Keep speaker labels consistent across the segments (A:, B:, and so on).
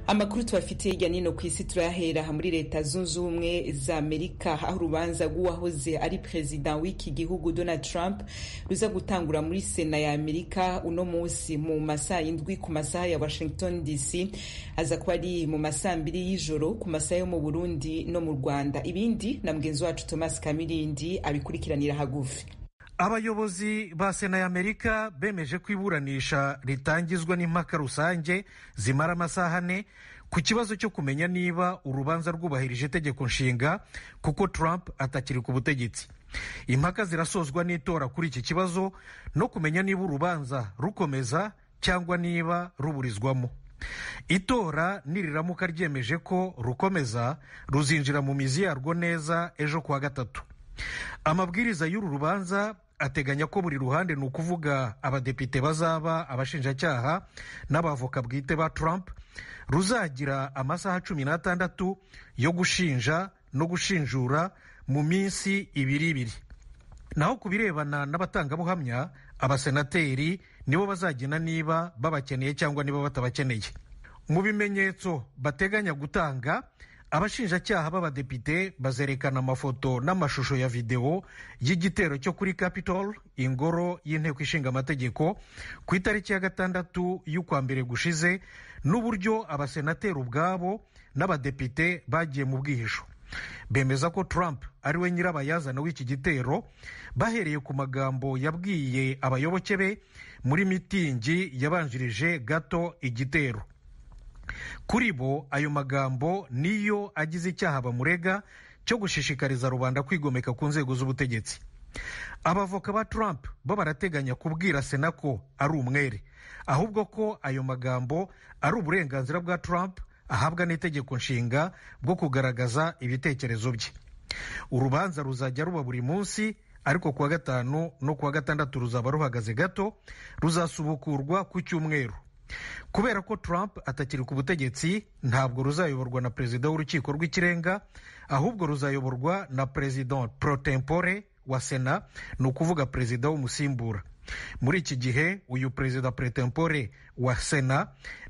A: amakuru tubafitiye hirya nino ku isi turayahera muri leta zunze ubumwe za amerika aho urubanza rw'uwahoze ari perezida w'iki gihugu donald trump ruza gutangura muri sena ya amerika uno munsi mu masaha indwi ku masaha ya washington dc aza kuba ari mu masaha mbiri y'ijoro ku masaha yo mu burundi no mu rwanda ibindi na mugenzi wacu thomas kamirindi abikurikiranira hagufi
B: abayobozi ba sena ya amerika bemeje ko iburanisha ritangizwa n'impaka rusange zimara amasaha ane ku kibazo cyo kumenya niba urubanza rwubahirije itegeko nshinga kuko trump atakiri ku butegetsi impaka zirasozwa n'itora kuri iki kibazo no kumenya niba urubanza rukomeza cyangwa niba ruburizwamo itora niriramuka ryemeje ko rukomeza ruzinjira mu mizi yarwo neza ejo kuwa gatatu amabwiriza y'uru rubanza ateganya ko buri ruhande ni ukuvuga abadepite bazaba abashinjacyaha n'abavoka bwite ba Trump ruzagira amasaha cumi n'atandatu yo gushinja no gushinjura mu minsi ibiri ibiri naho ku birebana n'abatangabuhamya abasenateri nibo bazagena niba babakeneye cyangwa niba batabakeneye mu bimenyetso bateganya gutanga abashinjacyaha b'abadepite bazerekana amafoto n'amashusho ya videwo y'igitero cyo kuri capitol ingoro y'inteko ishinga amategeko ku itariki ya gatandatu y'ukwa mbere gushize n'uburyo abasenateri ubwabo n'abadepite bagiye mu bwihisho bemeza ko trump ari we nyirabayazana w'iki gitero bahereye ku magambo yabwiye abayoboke be muri mitingi yabanjirije gato igitero kuri bo ayo magambo niyo agize icyaha bamurega cyo gushishikariza rubanda kwigomeka ku nzego z'ubutegetsi abavoka ba trump bo barateganya kubwira sena ko ari umwere ahubwo ko ayo magambo ari uburenganzira bwa trump ahabwa n'itegeko nshinga bwo kugaragaza ibitekerezo bye urubanza ruzajya ruba buri munsi ariko kuwa gatanu no kuwa gatandatu ruzaba ruhagaze gato ruzasubukurwa ku cyumweru kubera ko trump atakiri ku butegetsi ntabwo ruzayoborwa na perezida w'urukiko rw'ikirenga ahubwo ruzayoborwa na perezida pro tempore wa sena ni ukuvuga perezida w'umusimbura muri iki gihe uyu perezida pro tempore wa sena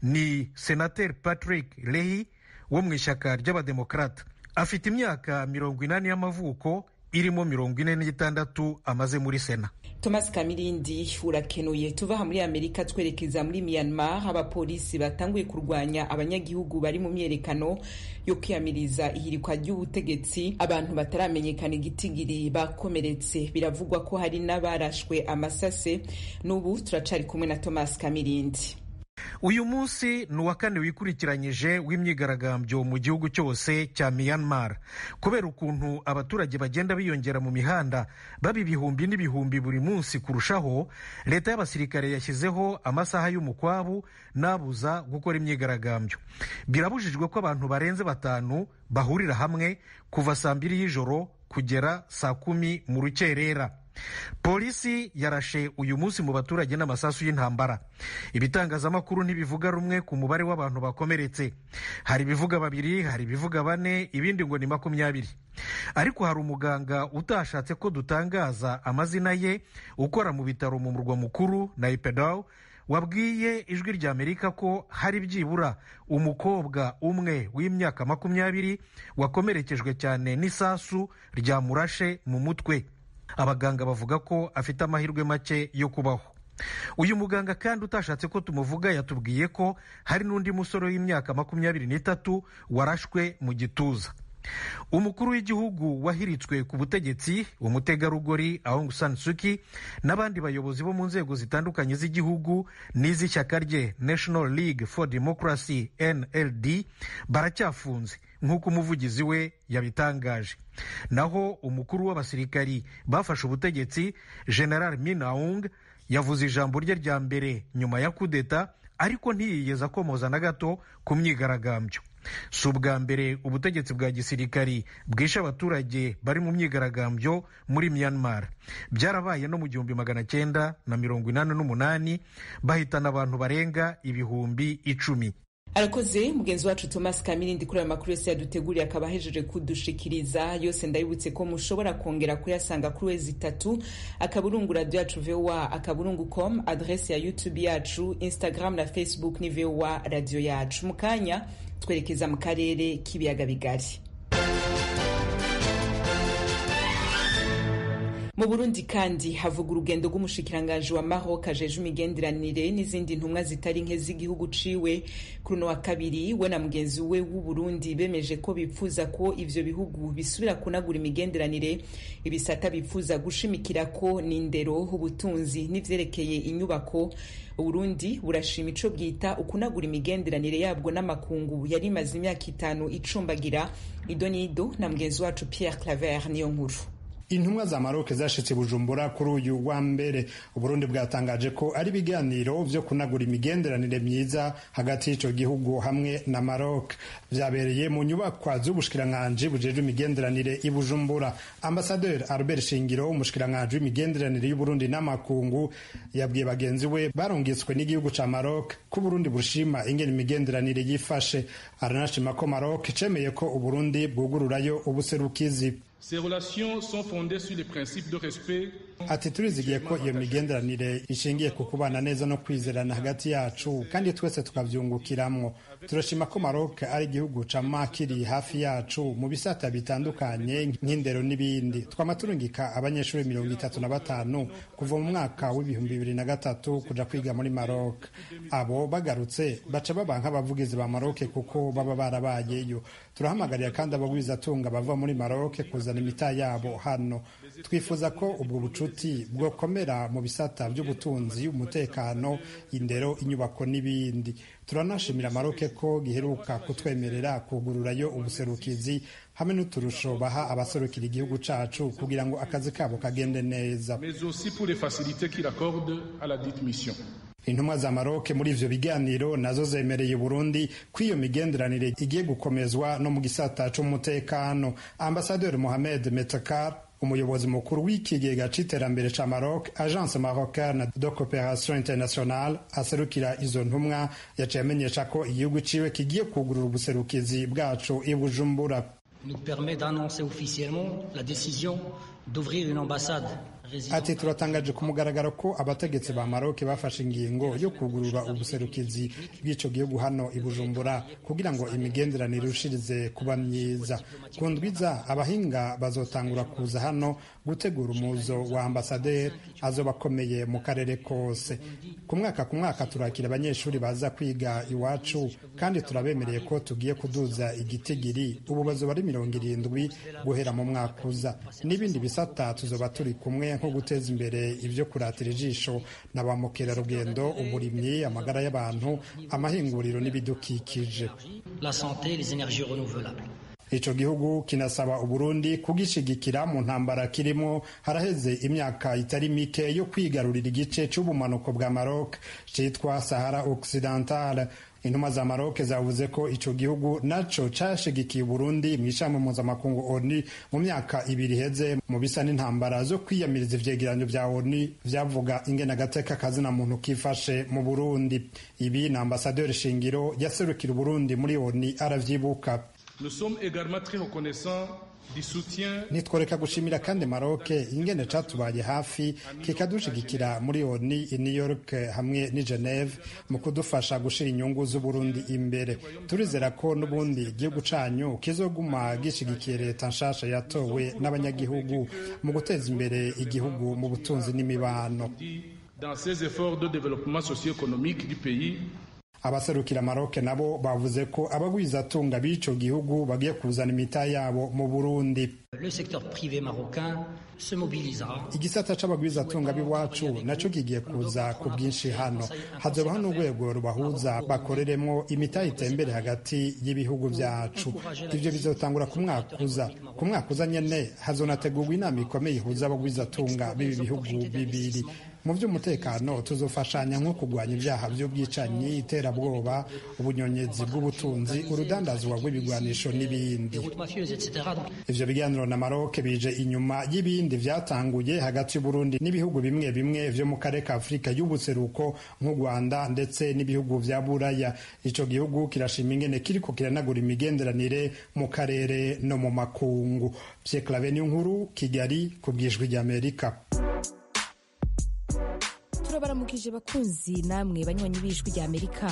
B: ni senateri patrick lehi wo mu ishyaka ry'abademokarata afite imyaka mirongo inani y'amavuko irimo mirongo ine n'itandatu amaze muri sena
A: thomas kamirindi urakenuye tuva aha muri amerika twerekeza muri myanmar abapolisi batanguye kurwanya abanyagihugu bari mu myerekano yo kwiyamiriza ihirikwa ry'ubutegetsi abantu bataramenyekana igitigiri bakomeretse biravugwa ko hari n'abarashwe amasase n'ubu turacari kumwe na thomas kamirindi
B: uyu munsi ni uwa kane wikurikiranyije w'imyigaragambyo mu gihugu cyose cya myanmar kubera ukuntu abaturage bagenda biyongera mu mihanda baba ibihumbi n'ibihumbi buri munsi kurushaho leta y'abasirikare yashyizeho amasaha y'umukwabu n'abuza gukora imyigaragambyo birabujijwe ko abantu barenze batanu bahurira hamwe kuva saa mbiri y'ijoro kugera saa kumi mu rukerera polisi yarashe uyu munsi mu baturage n'amasasu y'intambara ibitangazamakuru ntibivuga rumwe ku mubare w'abantu bakomeretse hari ibivuga babiri hari ibivuga bane ibindi ngo ni makumyabiri ariko hari umuganga utashatse ko dutangaza amazina ye ukora mu bitaro mu murwa mukuru na ipedaw wabwiye ijwi rya amerika ko hari byibura umukobwa umwe w'imyaka makumyabiri wakomerekejwe cyane n'isasu ryamurashe mu mutwe abaganga bavuga ko afite amahirwe make yo kubaho uyu muganga kandi utashatse ko tumuvuga yatubwiye ko hari n'undi musore w'imyaka makumyabiri n'itatu warashwe mu gituza umukuru w'igihugu wahiritswe ku butegetsi umutegarugori Aung San Suu Kyi n'abandi bayobozi bo mu nzego zitandukanye z'igihugu n'iz'ishyaka rye National League for Democracy NLD baracyafunze nk'uko umuvugizi we yabitangaje naho umukuru w'abasirikari bafashe ubutegetsi General Min Aung yavuze ijambo rye rya mbere nyuma ya kudeta ariko ntiyigeze akomoza na gato ku myigaragambyo si ubwa mbere ubutegetsi bwa gisirikari bwishe abaturage bari mu myigaragambyo muri myanmar byarabaye no mu gihumbi magana cyenda na mirongo inani n'umunani bahitana abantu barenga ibihumbi icumi
A: arakoze mugenzi wacu thomas kamirindi kuri ayo makuru yose yaduteguriye akaba ahejeje kudushikiriza yose ndabibutse ko mushobora kongera kuyasanga kuri wezi itatu akaburungu radio yacu voa akaburungu com adrese ya youtube yacu instagram na facebook ni voa radio yacu mu kanya twerekeza mu karere k'ibiyaga bigari mu burundi kandi havuga urugendo rw'umushikiranganji wa maroc ajeje imigenderanire n'izindi ntumwa zitari nke z'igihugu ciwe kuri uno wa kabiri we na mugenzi we w'uburundi bemeje ko bipfuza ko ivyo bihugu bisubira kunagura imigenderanire ibisata bipfuza gushimikira ko ni indero ubutunzi n'ivyerekeye inyubako uburundi burashima ico bwita ukunagura imigenderanire yabwo n'amakungu yari imaze imyaka itanu icumbagira ido n'ido na mugenzi wacu pierre claver niyo nkuru
C: intumwa za maroc zashitse bujumbura kuri uyu wa mbere uburundi bwatangaje ko ari ibiganiro vyo kunagura imigenderanire myiza hagati y'ico gihugu hamwe na maroc vyabereye mu nyubakwa z'ubushikiranganji bujejwe imigenderanire i bujumbura ambasaderi albert shingiro umushikiranganji w'imigenderanire y'uburundi n'amakungu yabwiye bagenzi we barungitswe n'igihugu ca maroc ko uburundi bushima ingene imigenderanire yifashe aranashima ko maroc cemeye ko uburundi bwugururayo ubuserukizi
D: Ces relations sont fondées sur les principes de respect
C: ati turizigiye ko iyo migenderanire ishingiye ku kubana neza no kwizerana hagati yacu kandi twese tukavyungukiramwo turashima ko Maroc ari igihugu cama kiri hafi yacu mu bisata bitandukanye nk'indero n'ibindi twama turungika abanyeshuri mirongo itatu na batanu kuva mu mwaka w'ibihumbi bibiri na gatatu kuja kwiga muri Maroc abo bagarutse baca baba nk'abavugizi ba Maroc kuko baba barabayeyo turahamagarira kandi abagwizatunga bava muri Maroc kuzana imita yabo hano twifuza ko ubwo bucuti bwokomera mu bisata by'ubutunzi umutekano indero inyubako n'ibindi turanashimira maroke ko giheruka kutwemerera kugururayo ubuserukizi hamwe n'uturusho baha abaserukira igihugu cacu kugira ngo akazi kabo kagende neza
D: mais aussi pour les facilités qu'il accorde à la dite mission
C: intumwa za maroke muri ivyo biganiro nazo zemereye burundi ko iyo migenderanire igiye gukomezwa no mu gisata c'umutekano ambasaderi mohamed metakar umuyobozi mukuru w'ikigega c'iterambere ca Maroc agence marocaine de coopération internationale aserukira izo ntumwa yaciye amenyesha ko igihugu ciwe kigiye kugurura ubuserukizi bwacu i Bujumbura
E: nous permet d'annoncer officiellement la décision d'ouvrir une ambassade
C: ati turatangaje ku mugaragaro ko abategetsi ba maroke bafashe ingingo yo kugurura ubuserukizi bw'ico gihugu hano i bujumbura kugira ngo imigenderanire irushirize kuba myiza ku ndwiza abahinga bazotangura kuza hano gutegura umuzo wa ambasaderi azoba akomeye mu karere kose ku mwaka ku mwaka turakira abanyeshuri baza kwiga iwacu kandi turabemereye ko tugiye kuduza igitigiri ubu bazoba ari mirongo irindwi guhera mu mwaka uza n'ibindi bisata tuzoba turi kumwe nko guteza imbere ibyo kuratira ijisho na ba mukerarugendo uburimyi amagara y'abantu amahinguriro n'ibidukikije
E: la santé les énergies renouvelables
C: ico gihugu kinasaba uburundi kugishigikira mu ntambara kirimo haraheze imyaka itari mike yo kwigarurira igice c'ubumanuko bwa maroc citwa sahara occidentale intumwa za maroc zavuze ko ico gihugu naco cashigikiye uburundi mu ishami mpuzamakungu oni mu myaka ibiri iheze mu bisa n'intambara zo kwiyamiriza ivyegeranyo vya oni vyavuga ingene agateka kazina muntu kifashe mu burundi ibi na ambasaderi shingiro yaserukira uburundi muri oni aravyibuka
D: Nous sommes également très reconnaissants du soutien
C: nitworeka gushimira kandi maroke ingene catubaye hafi kikadushigikira muri oni i new york hamwe n'i geneve mu kudufasha gushira inyungu z'uburundi imbere turizera ko n'ubundi igihugu canyu kizoguma gishigikiye leta nshasha yatowe n'abanyagihugu mu guteza imbere igihugu mu butunzi n'imibano
D: dans ses efforts de développement socio-économique du pays
C: abaserukira maroke nabo bavuze ko abagwizatunga b'ico gihugu bagiye kuzana imita yabo mu burundi
E: le secteur privé marocain se mobilisera
C: igisata c'abagwizatunga b'iwacu naco kigiye kuza ku bwinshi hano hazobaho n'urwego rubahuza bakoreremwo imita itembere hagati y'ibihugu vyacu ivyo bizotangura ku mwaka uza ku mwaka uza nyene hazonategurwa inama ikomeye ihuza abagwizatunga b'ibi bihugu bibiri mu by'umutekano tuzofashanya nko kurwanya ibyaha by'ubwicanyi iterabwoba ubunyonyezi bw'ubutunzi urudandazwa rw'ibigwanisho n'ibindi ivyo biganiro na maroc bije inyuma y'ibindi vyatanguye hagati y'uburundi n'ibihugu bimwe bimwe vyo mu karere ka afurika y'ubuseruko nk'u rwanda ndetse n'ibihugu vya buraya ico gihugu kirashima ingene kiriko kiranagura imigenderanire mu karere no mu makungu Pierre Claver nkuru kigali ku bwijwi ry'amerika
F: turabaramukije bakunzi namwe banywanyi b'ijwi ry'amerika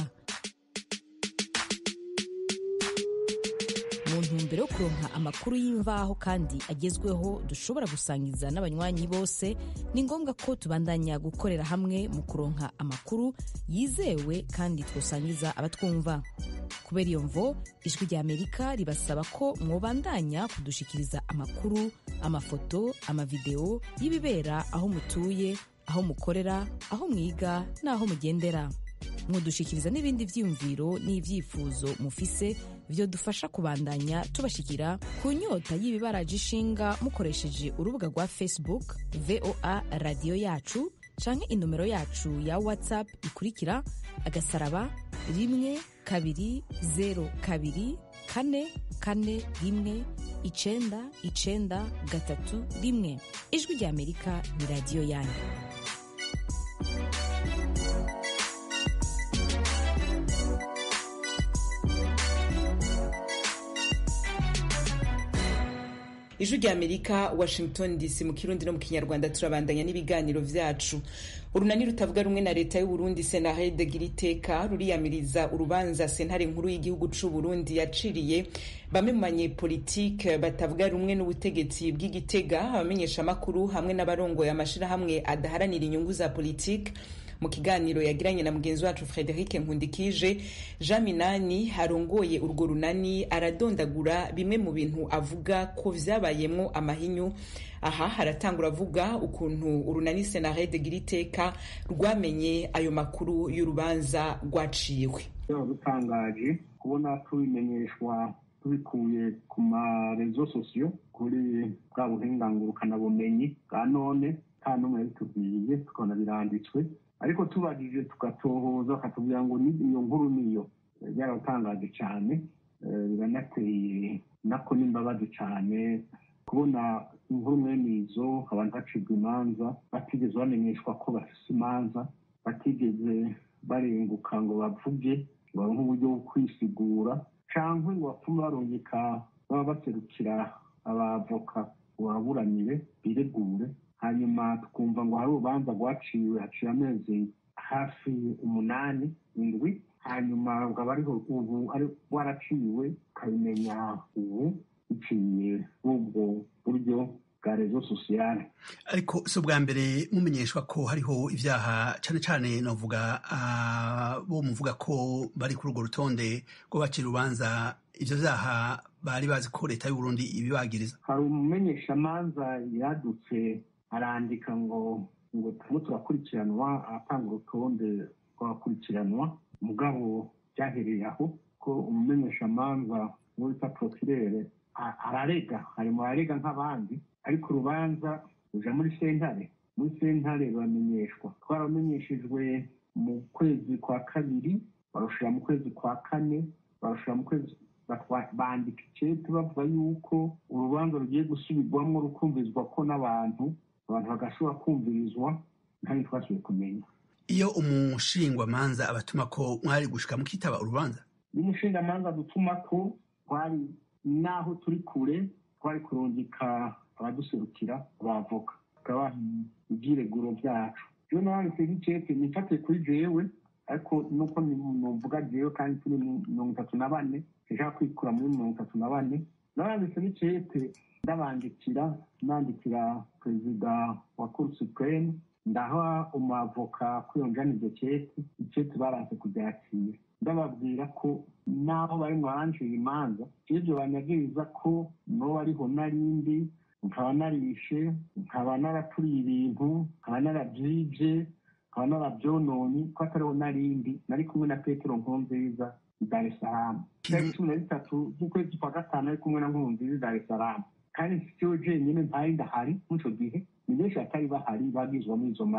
F: mu ntumbero yo kuronka amakuru y'imvaho kandi agezweho dushobora gusangiza n'abanywanyi bose ni ngombwa ko tubandanya gukorera hamwe mu kuronka amakuru yizewe kandi twosangiza abatwumva kubera iyo mvo ijwi ry'amerika ribasaba ko mwobandanya kudushikiriza amakuru amafoto amavideo y'ibibera aho mutuye aho mukorera aho mwiga n'aho mugendera mwodushikiriza n'ibindi vyiyumviro n'ivyifuzo mufise vyo dufasha kubandanya tubashikira ku nyota y'ibibaraje ishinga mukoresheje urubuga rwa facebook voa radiyo yacu canke inomero yacu ya whatsapp ikurikira agasaraba rimwe kabiri zero kabiri kane kane rimwe icenda icenda gatatu rimwe ijwi rya amerika ni radiyo yanyu
A: ijwi rya amerika washington dc mu kirundi no mu kinyarwanda turabandanya n'ibiganiro vyacu urunani rutavuga rumwe na leta y'uburundi senarede giriteka ruriyamiriza urubanza sentare nkuru y'igihugu c'uburundi yaciriye bamwe mu banyepolitike batavuga rumwe n'ubutegetsi bw'igitega abamenyeshamakuru hamwe n'abarongoye amashirahamwe adaharanira inyungu za politike mu kiganiro yagiranye na mugenzi wacu frederic nkundikije jean minani arongoye urwo runani aradondagura bimwe mu bintu avuga ko vyabayemwo amahinyu aha haratangura avuga ukuntu urunani senarede giriteka rwamenye ayo makuru y'urubanza rwaciwe
G: bitangaje kubona tubimenyeshwa tubikuye ku marezo sosiyo kuri bwa buhingangurukanabumenyi bwa none nta n'umwe yabitubwiye tukabona biranditswe ariko tubajije tugatohoza bakatubwira ngo iyo nkuru niyo byaratangaje cyane biranateye nako n'imbabazi cyane kubona inkuru mwene izo abantu bacibwa imanza batigeze bamenyeshwa ko bafise imanza batigeze barenguka ngo bavuge baronke uburyo bwo kwisigura cyangwa ngo bapfume barungika baba baserukira abavoka ngo baburanire biregure hanyuma tukumva ngo hari urubanza rwaciwe haciye amezi hafi umunani indwi hanyuma rukaba ariho ubu waraciwe ukabimenya ubu biciye ubwo buryo bwa rezo sosiyale
H: ariko si ubwa mbere mumenyeshwa ko hariho ibyaha cyane cyane navuga bo muvuga ko bari kuri urwo rutonde rwo bacira urubanza ibyo byaha bari bazi ko leta y'uburundi ibibagiriza
G: hari umumenyeshamanza yadutse arandika ngo ngo turimo turakurikiranwa aratanga urutonde rw'abakurikiranwa mugabo byahereye aho ko umumenyeshamanza wita porokirere ararega ari mu barega nk'abandi ariko urubanza ruja muri sentare muri sentare ruramenyeshwa twaramenyeshejwe mu kwezi kwa kabiri barushira mu kwezi kwa kane barushira mu kwezi bandika icete bavuga yuko urubanza rugiye gusubirwamo rukumvirizwa ko n'abantu abantu bagashobora kumvirizwa ntayo twasubiye kumenya
H: iyo umushingwamanza abatuma ko mwari gushika mukitaba urubanza
G: iyo umushingamanza dutuma ko twari n'aho turi kure twari kurungika abaduserukira abavoka tukabaha ibyireguro byacu iyo nanditse nk'icete nifatiye kuri jewe ariko nuko nuvuga jewe kandi turi mirongo itatu na bane nshaka kwikura muri mirongo itatu na bane naranditse n'icete ndabandikira nandikira perezida wa cour supreme ndaha umwavoka kwiyonjana iryo cete icete baranse kuryakira ndababwira ko n'aho bari mwaranjira imanza ibyo banyagiriza ko no ariho narindi nkaba narishe nkaba naraturiye ibintu nkaba narabyibye nkaba narabyononye ko atariho narindi nari kumwe na petero nkurunziza i dar es salaam tariki cumi na zitatu z'ukwezi kwa gatanu ari kumwe na nkurunziza i dar es salaam kandi siyo jenyine ntari ndahari muri icyo gihe ni benshi batari bahari bagizwa muri izo manza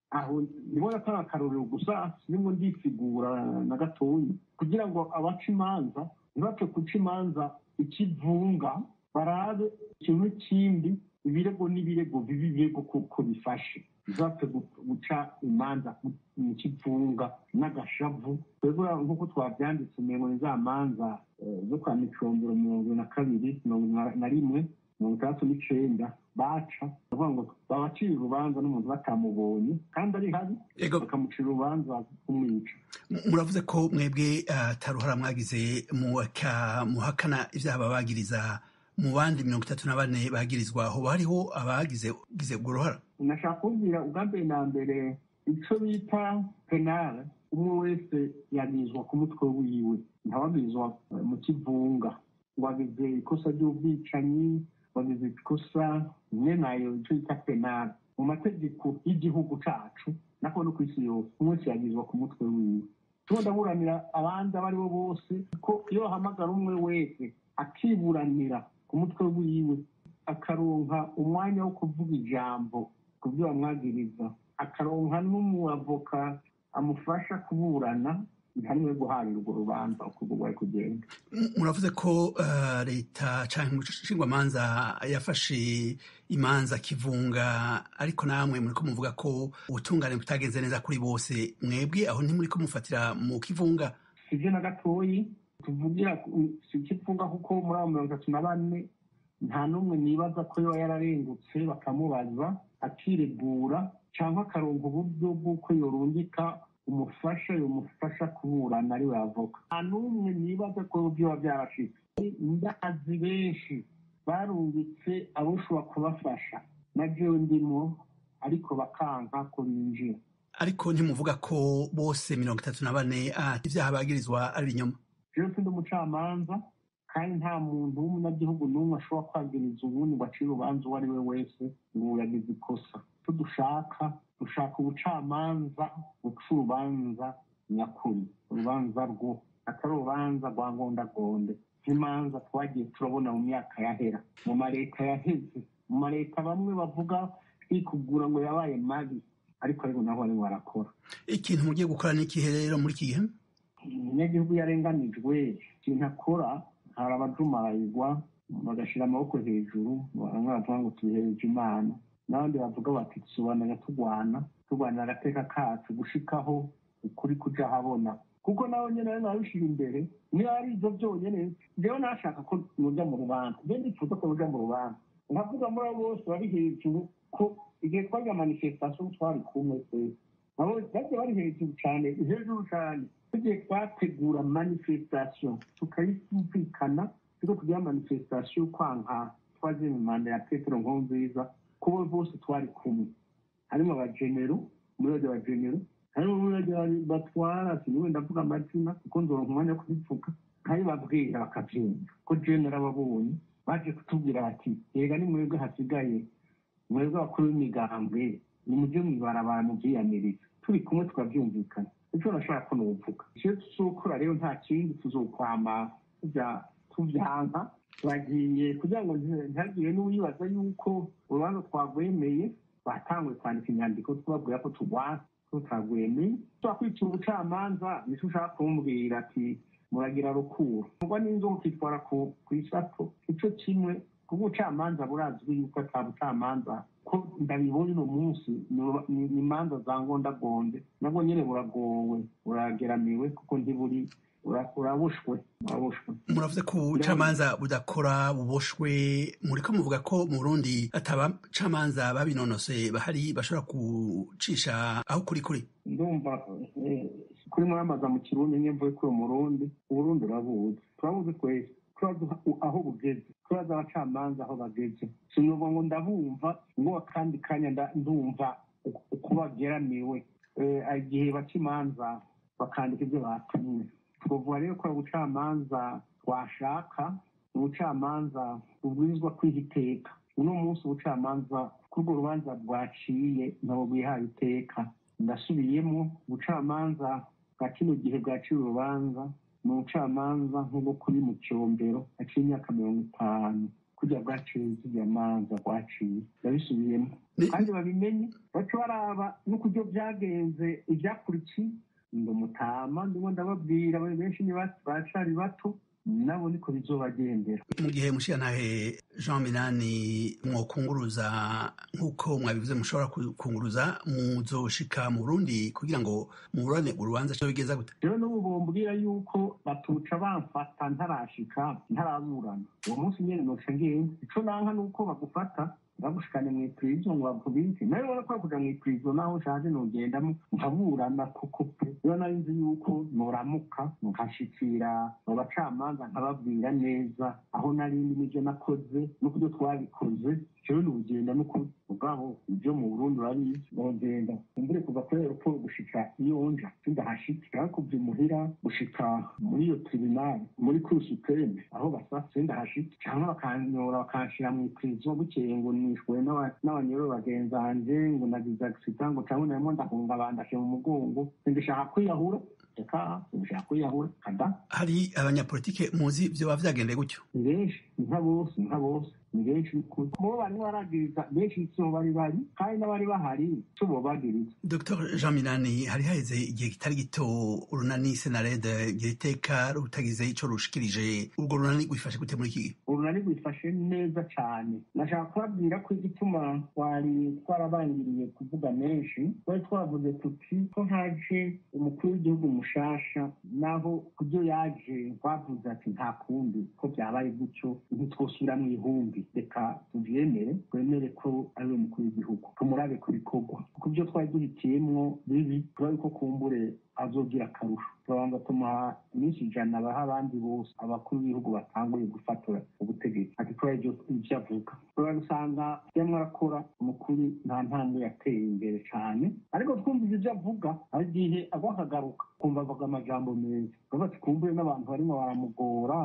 G: aho ndibona atari akarorero gusa sirimo ndisigura na gatoya kugira ngo abaca imanza ntibapfe guca imanza ikivunga barabe ikintu n'ikindi ibirego n'ibirego bibi birego kuko bifashe ntibapfe guca imanza mu kivunga n'agashavu twebwe nk'uko twabyanditse umengo ni za manza zo kwa micombero mirongo na kabiri mirongo na rimwe mirongo itandatu n'icenda baca bavuga ngo babacira urubanza n'umuntu batamubonye kandi ari habi bakamucira urubanza kumwica
H: muravuze ko mwebwe ataruhara mwagize muhakana ibyaha babagiriza mu bandi mirongo itatu na bane bagirizwa hoba hariho abagize ubwo ruhara
G: nashaka kubwira ubwa mbere na mbere icyo bita penale umwe wese yagirizwa ku mutwe wiwe ntawagirizwa mu kivunga ngo agize ikosa ry'ubwicanyi wagize ikosa rimwe nayo icyo bita penale mu mategeko y'igihugu cacu nako no ku isi yose umwe wese yagirizwa ku mutwe wiwe tuba ndaburanira abandi abo ari bo bose ko iyo bahamagara umwe wese akiburanira ku mutwe wiwe akaronka umwanya wo kuvuga ijambo ku byo bamwagiriza akaronka n'umuavoka amufasha kuburana ntiharimwe guharira urwo rubanza uko rwari kugenda
H: muravuze ko leta cyangwa umushingwamanza yafashe imanza kivunga ariko namwe muri ko muvuga ko ubutungane butagenze neza kuri bose mwebwe aho ntimuri ko mufatira mu kivunga
G: sibyo na gatoyi tuvugira si ikivunga kuko muri abo mirongo itatu na bane nta n'umwe nibaza ko yoba yararengutse bakamubaza akiregura cyangwa akaronka uburyo bw'uko yorungika umufasha yomufasha kuburana ari we avoka nta n'umwe nibaza ko byoba byarashitse ndazi benshi barungitse abo ushobora kubafasha na jewe ndimo ariko bakanka ko binjira
H: ariko ntimuvuga ko bose mirongo itatu na bane ibyaha bagirizwa ari ibinyoma
G: jewe sindi umucamanza kandi nta muntu w'umunyagihugu n'umwe ashobora kwagiriza ubundi ngo acire urubanza uwo ari we wese ngo yagize ikosa icyo dushaka dushaka ubucamanza buca urubanza nyakuri urubanza rwo atari urubanza rwa ngondagonde nk'imanza twagiye turabona mu myaka yahera mu maleta yaheze mu maleta bamwe bavuga twikugura ngo yabaye mabi ariko ariko nabo barimo barakora
H: ikintu mugiye gukora ni ikihe rero muri iki gihe
G: umunyagihugu yarenganijwe ikintu akora hari abajumarayirwa bagashyira amaboko hejuru bamwe bavuga ngo tubihereje imana n'abandi bavuga bati tusobanura turwana turwanira agateka kacu gushikaho ukuri kuja habona kuko nawe nyine rero nabishyira imbere niba ari ibyo byonyine njyewe nashaka ko mujya mu rubanza njyewe ndifuza ko mujya mu rubanza nkavuga muri abo bose bari hejuru ko igihe twajya manifestation twari kumwe twese nabo bagiye bari hejuru cyane hejuru cyane tugiye twategura manifestation tukayumvikana tuko tugira manifestation kwanka twaje mu manda ya petero nkurunziza kubo bose twari kumwe harimo abagenero umurage wa genero harimo umurage batwara siniwe ndavuga amazina kuko nzoronka umwanya wo kubivuga nkabibabwira bakabyumva ko genero ababonye baje kutubwira bati yega ni mwebwe hasigaye mwebwe abakuru b'imigambwe ni mujye mwibarabara mubyiyamiriza turi kumwe tukabyumvikana icyo nashaka ko nuvuga icyo tuzokora rero nta kindi tuzokwama tubyanka turagiye kugira ngo ntihagire n'uwibaza yuko urubanza twagwemeye batanguye kwandika inyandiko tubabwira ko turwana tutagwemeye twakwicira ubucamanza nicyo ushaka kumbwira ati muragira rukuru ubwo n'inzoka ukitwara ku isato icyo kimwe kuko ubucamanza burazwi yuko ata bucamanza ko ndabibonye uno munsi ni imanza za ngondagonde nabwo nyine buragowe burageramiwe kuko ntiburi urabushwe urabushwe
H: muravuze ko ubucamanza budakora buboshwe muri ko muvuga ko mu burundi atabacamanza babinonosoye bahari bashobora gucisha aho kuri kuri
G: ndumva kuri mwamaza mu kirundi nye mvuye kuri umurundi uburundi urabuzi turabuzi twese turazi aho bugeze turazi abacamanza aho bageze sinuvuga ngo ndabumva ngo akandi kanya ndumva uko bageramiwe igihe baca imanza bakandika ibyo batumwe twavuga rero ko ubucamanza twashaka ubucamanza bubwirizwa kwiha iteka uno munsi ubucamanza kuri urwo rubanza bwaciye ntabwo bwihaye iteka ndasubiyemo ubucamanza bwa kino gihe bwaciye urubanza ni ubucamanza nk'ubwo kuri mu cyombero haciye imyaka mirongo itanu kurya bwaciye zirya manza rwaciye ndabisubiyemo kandi babimenye baca baraba n'ukuryo byagenze ibyakurikiye ngo mutama ndimo ndababwira bari benshi ni bacari bato nabo niko bizobagendera
H: mu gihe mushiyantahe jean minani mwokunguruza nk'uko mwabivuze mushobora kunguruza muzoshika mu burundi kugira ngo muburane urubanza cyo bigeza gute
G: rero n'ubu bombwira yuko batuca bamfata ntarashika ntaraburana uwo munsi nyene noca ngenda ico nanka nuko bagufata bagushikane mu ipurizo ngo bakubike nawe ubona ko kuja mu ipurizo naho ushaje nogendamo nkaburana kuko pe rero nari nzi yuko noramuka nkashikira mu bacamanza nkababwira neza aho nari ndi n'ivyo nakoze n'ukuryo twabikoze jewe nugenda n'ukuri ubwabo ibyo mu burundi urabizi nogenda umbure kuva kuri aeroport gushika iyo nja sindahashika kuva imuhira gushika muri iyo tribunal muri cour supreme aho basa sindahashika canke bakanyora bakanshira mu ipurizo bukeye ngo nishwe n'abanyoro bagenzanje ngo nagize accident ngo canke narimo ndahunga bandashe mu mugongo sindishaka kwiyahura reka sindishaka kwiyahura kada
H: hari abanyapolitike muzi vyoba vyagendeye gutyo
G: ni benshi ni nka bose ni nka bose ni benshi mubo barimo baragiriza benshi sibo bari bari kandi n'abari bahari sibo bagiriza
H: dr jean minani hari haheze igihe kitari gito urunani senarede igihe iteka rutagize ico rushikirije urwo runani rwifashe gute muri iki gihe
G: urunani rwifashe neza cane nashaka kubabwira ko igituma twari twarabangiriye kuvuga menshi twari twavuze tuti ko haje umukuru w'igihugu mushasha naho kubyo yaje twavuze ati nta kundi ko byabaye gutyo ntitwosubira mu ihumbi reka tuvyemere twemere ko ari we mukuru w'igihugu tumurabe ku bikorwa kuko ibyo twari duhitiyemwo bibi turabe ko kumbure azogira akarusho turabanza tumuha iminsi ijana baha abandi bose abakuru b'ibihugu batanguye gufatora ubutegetsi ati kubera ibyo ivyo avuga turabisanga yamwe arakora umukuru nta ntambwe yateye imbere cane ariko twumvise ivyo avuga hari igihe agwa akagaruka kumva avuga amajambo meza tuvuga ati kumbure n'abantu barimo baramugora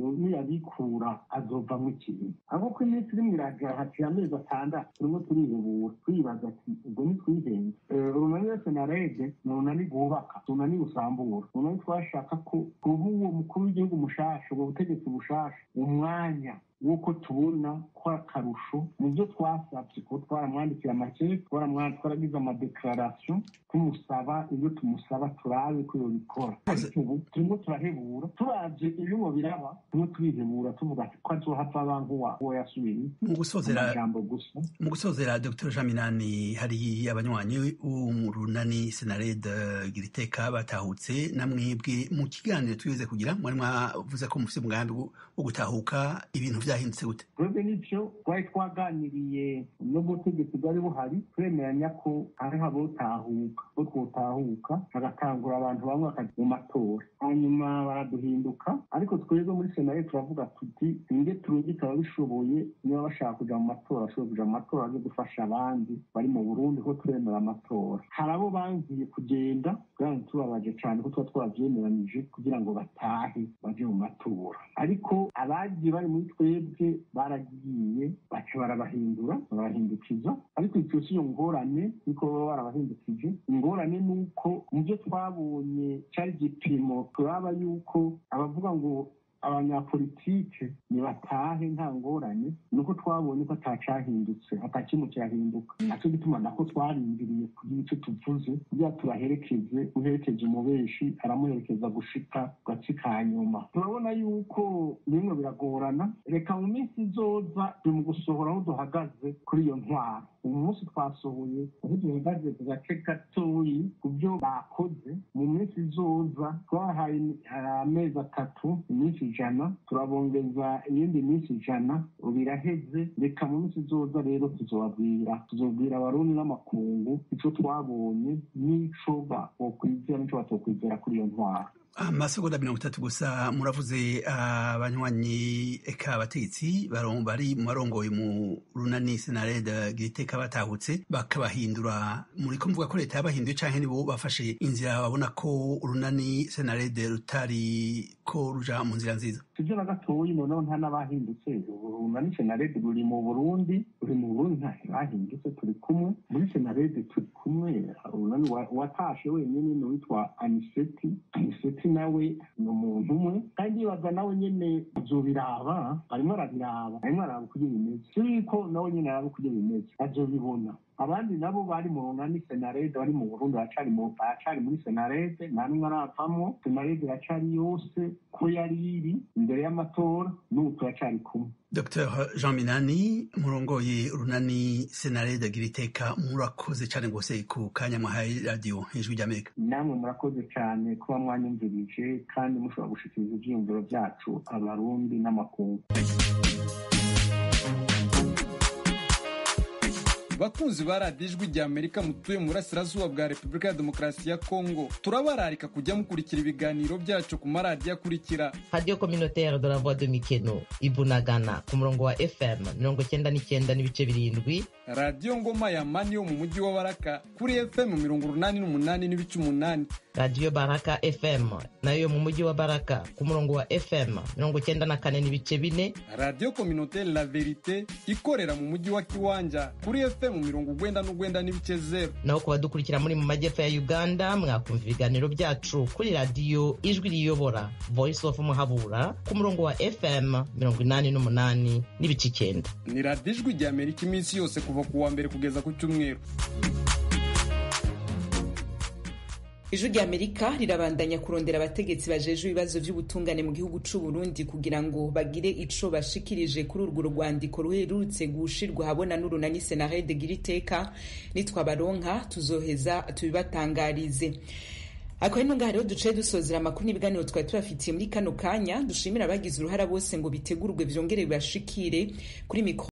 G: niyabikura azovamwo ikintu ahubwo ko iminsi irimo iraja haciye amezi atandatu turimo turihebura twibaza ati ubwo ntitwihenze urunani wese na rede ni urunani rwubaka urunani rusambura urunani twashaka ko kuba uwo mukuru w'igihugu mushasha ubwo butegetsi bushasha umwanya w'uko tubona ko akarusho mu byo twasabye kuko twaramwandikiye amakete twaragize amadekararasiyo tumusaba ibyo tumusaba turabe ko yobikora ariko ubu turimo turahebura turavye ibibo biraba turimo turihebura tuvuga ko azohava aba nk'uwo yasubiriye
H: mu gusozera
G: amajambo gusa
H: mu gusozera dr jean minani hari abanywanyi b'urunani senared giriteka batahutse namwebwe mu kiganiro tugeze kugira mwari mwavuze ko mufise umugambi wo gutahuka ibintu vyahindutse gute
G: twebwe n'ivyo twari twaganiriye n'ubutegetsi bwari buhari twemeranya ko hariho abotahuka bo twotahuka hagatangura abantu bamwe bakaja mu matora hanyuma baraduhinduka ariko twebwe muri senare turavuga tuti ninge turungike ababishoboye niba bashaka kuja mu matora bashobora kuja mu matora baze gufasha abandi bari mu burundi ko turemera amatora hari abo bangiye kugenda bwana tubabaje cane ko tuba twabavyemeranyije kugira ngo batahe baje mu matora ariko abagiye bari muri twebwe baragiye baca barabahindura barabahindukiza ariko icyo si iyo ngorane niko baba barabahindukije ingorane ni uko mu byo twabonye cyari igipimo turaba yuko abavuga ngo abanyapolitike nibatahe nta ngorane nuko twabonye ko atacahindutse atakimwe kirahinduka naco gituma nako twarindiriye kugira ico tuvuze kugira turaherekeze uherekeje umubeshi aramuherekeza gushika gace ka nyuma turabona yuko bimwe biragorana reka mu minsi izoza turi mu gusohora aho duhagaze kuri iyo ntwaro uyu munsi twasohoye aho duhagaze ku gace gatoyi ku byo bakoze mu minsi izoza twahaye amezi atatu iminsi ijana turabongeza iyindi minsi ijana biraheze reka mu minsi izoza rero tuzobabwira tuzobwira abarundi n'amakungu ico twabonye n'ico bokwizera n'ico batokwizera kuri iyo ntwaro
H: amasegonda mirongo itatu gusa muravuze abanywanyi eka abategetsi bari mu barongoye mu runani senarede giriteka batahutse bakabahindura muri ko mvuga ko leta yabahinduye canke nibo bafashe inzira babona ko urunani senarede rutari ko ruja mu nzira nziza
G: sivyo na gatoyi noneho nta n'abahindutse urunani senarede ruri mu burundi ruri mu burundi nta bahindutse turi kumwe muri senarede turi kumwe urunani watashe wenyine ni witwa aniseti aniseti ndetse nawe ni umuntu umwe kandi yibaza nawe nyene azobiraba arimo arabiraba arimo araba uko bimeze yuko nawe nyene araba uko bimeze azobibona abandi nabo bari mu runani senarede bari mu burundi baracari muri senarede nta n'umwe aravamwo senarede iracari yose ko yari iri imbere y'amatora n'ubu turacari kumwe
H: dr jean minani murongoye urunani senarede agira iteka murakoze cyane rwose ku kanya mwahaye radiyo ijwi ry'amerika
G: namwe murakoze cyane kuba mwanyumvirije kandi mushobora gushikiriza ivyiyumviro vyacu abarundi n'amakungu
I: bakunzi ba radiyo ijwi rya amerika mutuye mu burasirazuba bwa repubulika ya demokarasi ya kongo turabararika kujya mukurikira ibiganiro byacu ku maradiyo akurikira
J: radiyo kominotere de la voix de mikeno ibunagana ku murongo wa fm mirongo cyenda n'icyenda n'ibice birindwi
I: radiyo ngoma ya mani yo mu mujyi wa baraka kuri fm mirongo urunani n'umunani n'ibice umunani
J: radiyo baraka fm nayo mu mujyi wa baraka ku murongo wa fm mirongo cyenda na kane n'ibice bine
I: radiyo kominotere la verite ikorera mu mujyi wa kiwanja kuri fm mirongo ugwenda n'ugwenda n'ibice zero
J: naho ku badukurikira muri mu majyepfo ya uganda mwakumva ibiganiro byacu kuri radiyo ijwi riyobora voice of muhabura ku murongo wa fm mirongo inani n'umunani n'ibice icyenda
I: ni radiyo ijwi rya amerika iminsi yose kuva ku wa mbere kugeza ku cyumweru
A: ijwi rya amerika rirabandanya kurondera abategetsi bajejwe ibibazo by'ubutungane mu gihugu c'u Burundi kugira ngo bagire ico bashikirije kuri urwo rwandiko ruherutse gushirwa habona n'urunani senarede gira iteka nitwabaronka tuzoheza tubibatangarize akaba ino ngaha rero duce dusozera amakuru n'ibiganiro twari tubafitiye muri kano kanya dushimira abagize uruhara bose ngo bitegurwe vyongere bibashikire kuri mikro